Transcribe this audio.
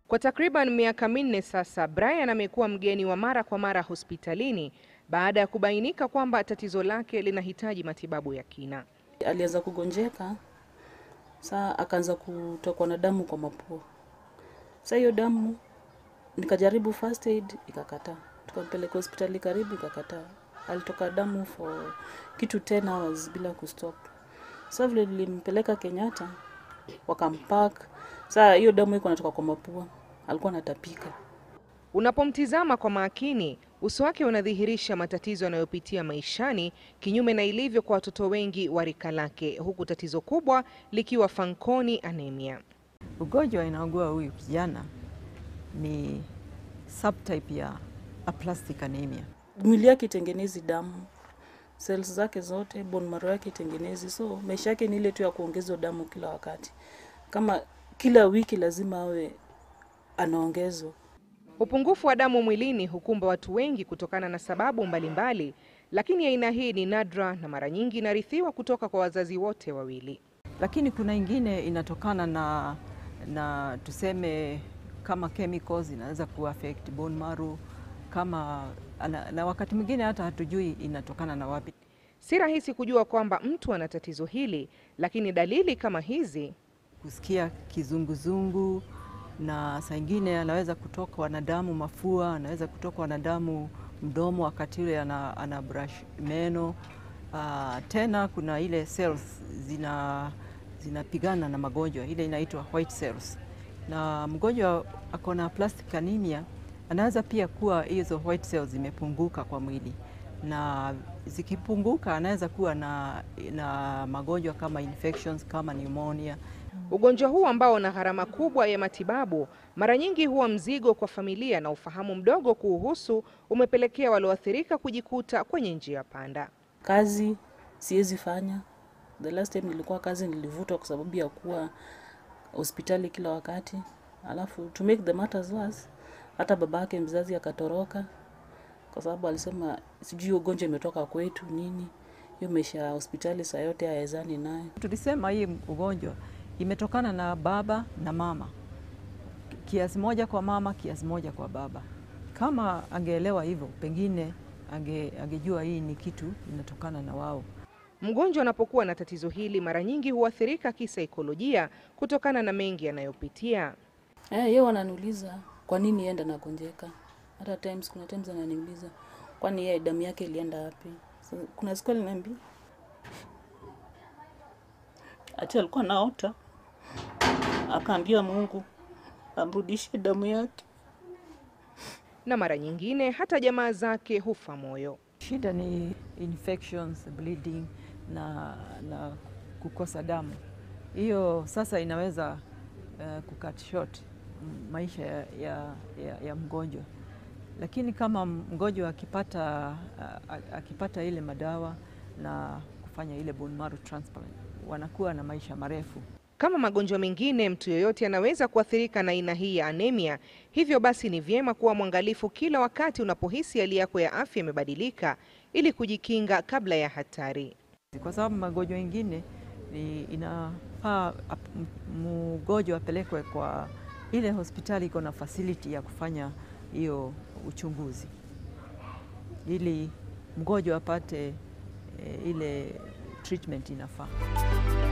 Kwa takriban miaka minne sasa, Brian amekuwa mgeni wa mara kwa mara hospitalini baada ya kubainika kwamba tatizo lake linahitaji matibabu ya kina. Alianza kugonjeka, saa akaanza kutokwa na damu kwa mapua. Saa hiyo damu nikajaribu first aid ikakataa, tukampeleka hospitali karibu ikakataa. Alitoka damu for kitu 10 hours bila kustop. Sasa vile nilimpeleka Kenyatta wakampak, saa hiyo damu iko natoka kwa mapua, alikuwa anatapika. Unapomtizama kwa makini, uso wake unadhihirisha matatizo anayopitia maishani, kinyume na ilivyo kwa watoto wengi wa rika lake, huku tatizo kubwa likiwa Fanconi anemia. Ugonjwa inaugua huyu kijana ni subtype ya aplastic anemia. Mwili yake itengenezi damu, cells zake zote, bone marrow yake itengenezi, so maisha yake ni ile tu ya kuongezwa damu kila wakati, kama kila wiki lazima awe anaongezwa. Upungufu wa damu mwilini hukumba watu wengi kutokana na sababu mbalimbali, lakini aina hii ni nadra na mara nyingi inarithiwa kutoka kwa wazazi wote wawili. Lakini kuna ingine inatokana na, na tuseme kama chemicals inaweza kuaffect bone marrow kama na, na wakati mwingine hata hatujui inatokana na wapi. Si rahisi kujua kwamba mtu ana tatizo hili, lakini dalili kama hizi Kusikia kizunguzungu na saa ingine anaweza kutokwa na damu mafua, anaweza kutokwa na damu mdomo wakati ule ana, ana brush meno. Uh, tena kuna ile cells zina zinapigana na magonjwa, ile inaitwa white cells, na mgonjwa ako na plastic anemia anaweza pia kuwa hizo white cells zimepunguka kwa mwili, na zikipunguka anaweza kuwa na, na magonjwa kama infections kama pneumonia. Ugonjwa huu ambao una gharama kubwa ya matibabu mara nyingi huwa mzigo kwa familia, na ufahamu mdogo kuuhusu umepelekea walioathirika kujikuta kwenye njia panda. Kazi siwezi fanya. The last time nilikuwa kazi nilivutwa kwa sababu ya kuwa hospitali kila wakati, alafu to make the matters worse, hata baba yake mzazi akatoroka kwa sababu alisema sijui ugonjwa imetoka kwetu nini, hiyo maisha ya hospitali saa yote hawezani nayo. Tulisema hii ugonjwa imetokana na baba na mama, kiasi moja kwa mama, kiasi moja kwa baba. Kama angeelewa hivyo, pengine ange, angejua hii ni kitu inatokana na wao. Mgonjwa anapokuwa na tatizo hili mara nyingi huathirika kisaikolojia kutokana na mengi anayopitia. Eh, yeye wananiuliza kwa nini enda nagonjeka. Hata times kuna times ananiuliza kwani yeye damu yake ilienda wapi? So, kuna siku aliniambia ati alikuwa naota akaambia Mungu amrudishie damu yake. na mara nyingine hata jamaa zake hufa moyo. Shida ni infections, bleeding na, na kukosa damu. Hiyo sasa inaweza uh, kucut short mm, maisha ya, ya, ya, ya mgonjwa, lakini kama mgonjwa akipata, uh, akipata ile madawa na kufanya ile bone marrow transplant wanakuwa na maisha marefu. Kama magonjwa mengine, mtu yeyote anaweza kuathirika na aina hii ya anemia. Hivyo basi, ni vyema kuwa mwangalifu kila wakati unapohisi hali yako ya afya imebadilika, ili kujikinga kabla ya hatari. kwa sababu magonjwa mengine ni inafaa ap- m- mgonjwa apelekwe kwa ile hospitali iko na facility ya kufanya hiyo uchunguzi ili mgonjwa apate eh, ile treatment inafaa.